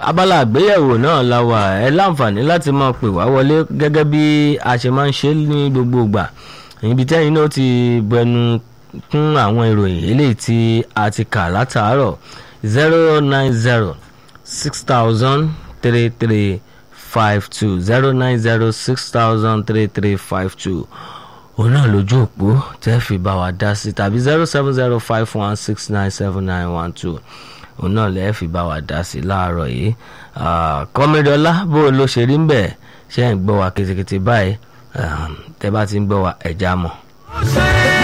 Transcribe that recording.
abala àgbéyẹ̀wò náà la wà ẹ láǹfààní láti máa pè wá wọlé gẹ́gẹ́ bí a ṣe máa ń ṣe ní gbogbo ìgbà ibi tẹ́yìn náà ti bẹnu kún àwọn ìròyìn eléyìí tí a ti kà látàárọ̀ zero nine zero six thousand three three five two zero nine zero six thousand three three five two òun náà lójú òpó tẹ́ fi bá wa dá sí tàbí zero seven zero five one six nine seven nine one two òun náà lẹ́ẹ̀ fi bá wa dá sí láàárọ̀ yìí kọ́mídọ́lá bó ló ṣe rí ń bẹ̀ ṣe ń gbọ́ wa kìtìkìtì báyìí tẹ́ bá ti ń gbọ́ wa ẹ̀já mọ̀. Say